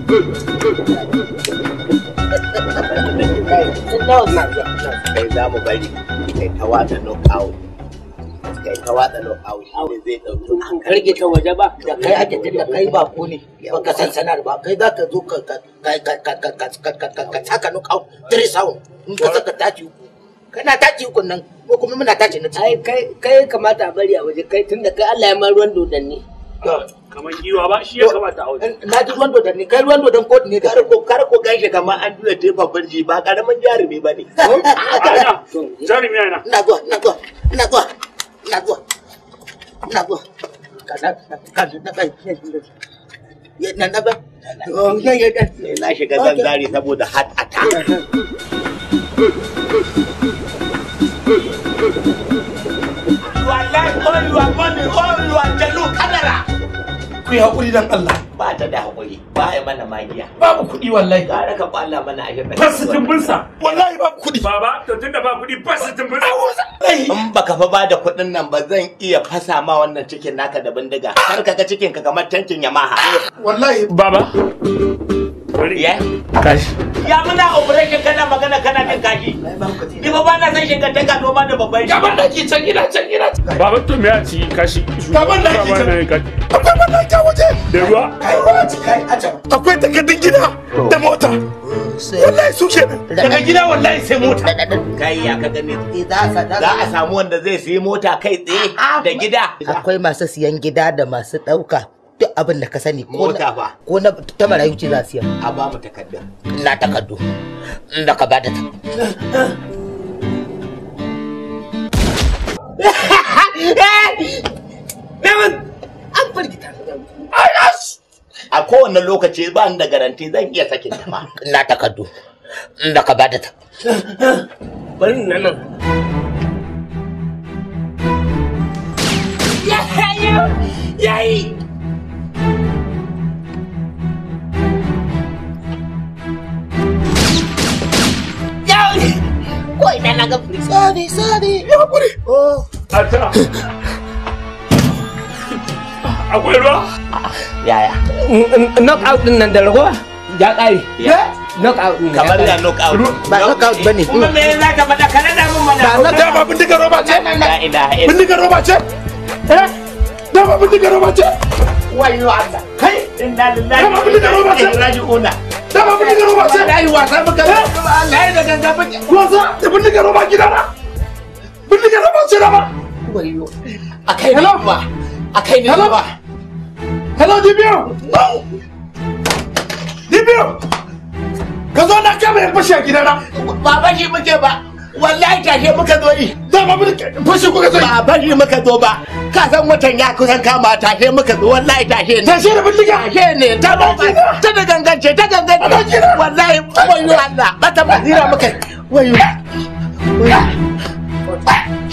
kai za mu bari kai ta watsa knockout kai ta watsa knockout shi ne zai ɗauki an karge ta waje ba da kai ake tunda kai ba ko ne ba ka san sanar ba kai za ka zo ka ka ka ka ka ka ka ka ka ka ka saka knockout three sound in ka saka taci uku kana taci uku nan ko kuma muna taci na ai kai kai kamata a bari a waje kai tunda kai Allah ya ma ruwan dodanni kamar giwa ba shi ya kamata a wajen na ji ruwan dodon ne kai ruwan dodon kotu ne da kar ko kar ko ganshi kamar an tura tefa birji ba karamin jarumi ba ne ana jarumi yana ina zuwa ina zuwa ina zuwa ina zuwa ina zuwa kana kana na kai ya na na ba oh ya ya ya na shiga zanzari saboda heart attack wallahi all your money all your jalu kadara ku yi haƙuri dan Allah ba ta da hakuri ba ya mana magiya babu kuɗi wallahi gara ka kwalla mana a shirka fasitin binsa wallahi babu kuɗi baba to tunda ba kuɗi fasitin binsa in baka fa ba da kuɗin nan ba zan iya fasa ma wannan cikin naka da bindiga kar ka ga cikin ka kamar tankin yamaha wallahi baba bari ya kashi ya muna operation kana magana kana jin kashi ni ba ba na san shiga ta gano ma da babban shi gaban daki can gida can gida baba to me a ci kashi Gaban da ake Baba na yin kashi akwai bandaki a waje da ruwa kai ruwa ci kai a can akwai takardun gida da mota wallahi su kenan daga gida wallahi sai mota kai ya ka gani za sa za a samu wanda zai sayi mota kai tsaye da gida akwai masu siyan gida da masu ɗauka duk abin da ka sani ko Mota na fa. ko na ta marayu ce za su siya a ba mu takardun na takardu da ka bada ta an firgita a kowane lokaci ba ni da garanti zan iya sakin ta ma na takardu da ka bada ta bari nan nan yayi ko ina na ga furi sabi sabi ya hakuri oh a ta akwai ruwa yaya knock out din nan da ragowa ya kare Ya. knock out din kamar ya knock out ba knockout bane kuma me za ka faɗa kana da mun mana ba knockout dama bindigar roba ce la ilaha illa bindigar roba ce eh dama bindigar roba ce wayo Allah kai inna lillahi Kama abin da ka roba ce? wa inna ilaihi raji'un dama bindigar roba ce wallahi wasa muka wallahi da ganga muke wasa da bindigar roba gidana bindigar roba ce dama wayo akai ne ba akai ne Hello? ba hello dibio dibio ka zo na kama ya fashe a gidana ba bashi muke ba wallahi tashe muka zo yi dama bindigar fashe kuka zai ba bashi muka zo ba ka san watan ya kusan kama tashe muka zo wallahi tashe ne tashe da bindiga tashe ne ta ba Abokina. ta da gangance ta gangance Abokina. wallahi wayo Allah bata basira muka yi. wayo wayo